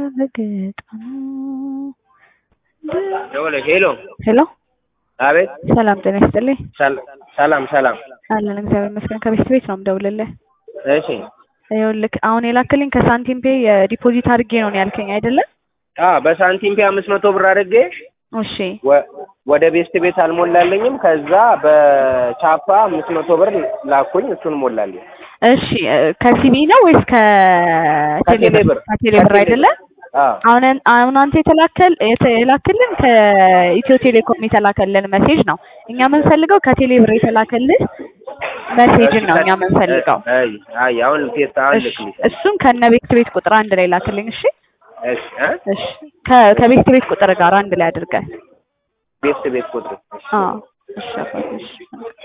ረገጣ ደውለሽ ሄሎ ሄሎ አቤት ሰላም ጤና ይስጥልኝ። ሰል- ሰላም ሰላም አለን እግዚአብሔር ይመስገን። ከቤት ቤት ነው የምደውልልህ። እሺ ይኸውልህ አሁን የላክልኝ ከሳንቲም ፔ የዲፖዚት አድርጌ ነው ነው ያልከኝ አይደለም? አ በሳንቲም ፔ አምስት መቶ ብር አድርጌ እሺ ወ- ወደ ቤስት ቤት አልሞላለኝም። ከዛ በቻፓ አምስት መቶ ብር ላኩኝ፣ እሱን ሞላልኝ። እሺ እ፣ ከሲቢ ነው ወይስ ከቴሌብር? ከቴሌብር። ከቴሌብር አይደለ? አ አሁን አሁን አንተ የተላከል የተላክልን ከኢትዮ ቴሌኮም የተላከልን ሜሴጅ ነው። እኛ የምንፈልገው ከቴሌብር የተላከልን ሜሴጅን ነው እኛ የምንፈልገው። አይ አይ አሁን ቴስት አሁን እሺ ልክልኝ። እሱን ከነ ቤት ቤት ቁጥር አንድ ላይ ላክልኝ። እሺ እሺ አ እሺ ከ- ከቤት ቤት ቁጥር ጋር አንድ ላይ አድርገህ ቤስት ቤት ቁጥር አዎ እሺ አባቴ እሺ